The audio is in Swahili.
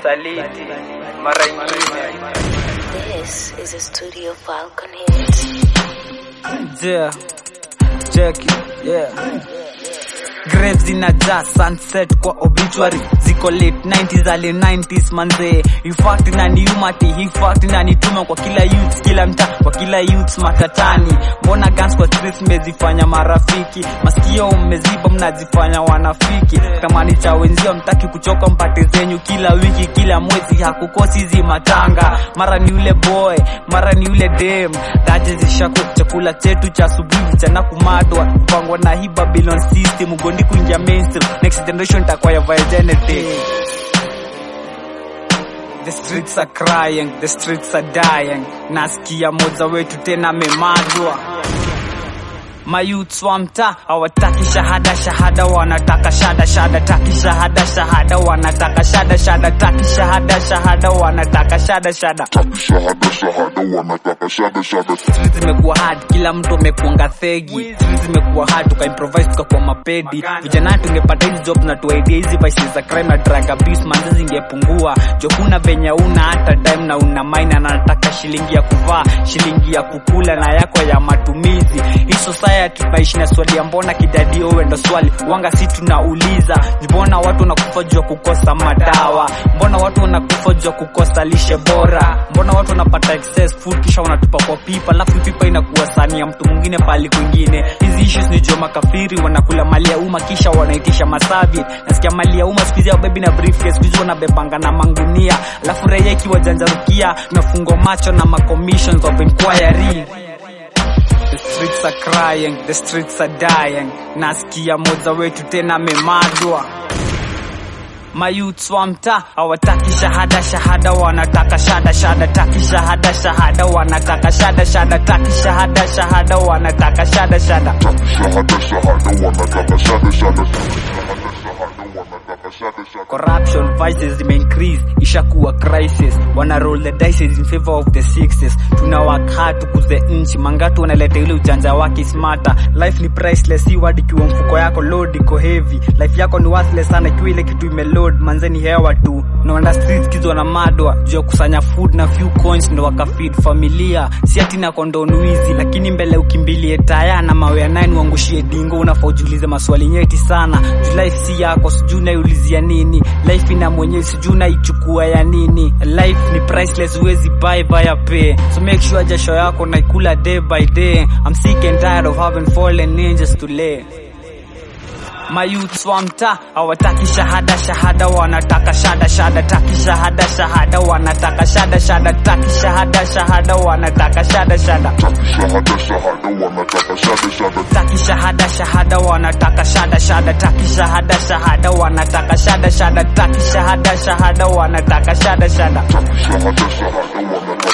saliti mara ingine This is a Studio Falcon hit. Yeah, check it, yeah. Graves zinajaa sunset kwa obituary ziko late 90s early 90s manzee ifact inaniumati hii fact inanituma kwa kila youth kila mtaa kwa kila youth matatani mbona guns kwa streets mmezifanya marafiki masikio mmeziba mnazifanya wanafiki tamani cha wenzio mtaki kuchoka mpate zenyu kila wiki kila mwezi hakukosi hizi matanga mara ni ule boy mara ni ule dem daje zishaku chakula chetu cha asubuhi chana kumadwa pangwa na hii babylon system ugondi kuingia mainstream next generation takwaya virginity The streets are crying, the streets are dying. Nasikia moja wetu tena memadwa. Mayouths wa mtaa hawataki shahada shahada, wanataka shada shada, taki shahada shahada, wanataka shada shada, taki shahada shahada, wanataka shada shada. shahada shahada wanataka shada shada Streets zimekuwa hard, kila mtu amekuanga thegi. Streets zimekuwa hard, tukaimprovise tukakuwa mapedi. Vijana tungepata hizi jobs na tuaidia hizi vices za crime na drug abuse, manzi zingepungua. Jo kuna venye una hata time na una mine na nataka shilingi ya kuvaa, shilingi ya kukula na yako ya matumizi. Hii society tunaishi na swali ya mbona kidadi owe ndo swali wanga si tunauliza mbona watu wanakufa juu ya kukosa madawa mbona watu wanakufa juu ya kukosa lishe bora mbona watu wanapata excess food kisha wanatupa kwa pipa alafu pipa inakuwa sani ya mtu mwingine pali kwingine hizi issues ni juu makafiri wanakula mali ya umma kisha wanaitisha masavi nasikia mali ya umma siku hizi baby na briefcase siku hizi wanabebanga na mangunia alafu raia ikiwa janjarukia tunafungwa macho na macommissions of inquiry The streets are crying, the streets are dying. Nasikia moja wetu tena memadwa. Mayouths wa mtaa hawataki shahada shahada, wanataka shada shada, taki shahada shahada, wanataka shada shada, taki shahada shahada, wanataka shada shada. shahada shahada wanataka shada shada shahada shahada wanataka shada shada corruption vices zime increase ishakuwa crisis wana roll the dices in favor of the sixes tuna work hard tukuze nchi mangatu wanaleta ile ujanja wake smarter life ni priceless si wadi kiwa mfuko yako load iko heavy life yako ni worthless sana ikiwa ile kitu imeload manzeni hewa tu naona streets kizo na madwa juu ya kusanya food na few coins ndo wakafeed familia si ati na kondon wizi lakini mbele ukimbilie taya na mawe ya nine uangushie dingo unafaa ujiulize maswali nyeti sana juu life si yako sijui naiulizia nini life ina mwenyewe sijui naichukua ya nini life ni priceless huwezi buy via pay so make sure jasho yako naikula day by day I'm sick and tired of having fallen angels to lay mayouths wa mtaa hawataki shahada shahada, wanataka shada shada, taki shahada shahada, wanataka shada shada, taki shahada shahada, wanataka shada shada, shahada shahada wanataka shada shada taki shahada shahada, wanataka shada shada, taki shahada shahada, wanataka shada shada, taki shahada shahada, wanataka shada shada. shahada shahada wanataka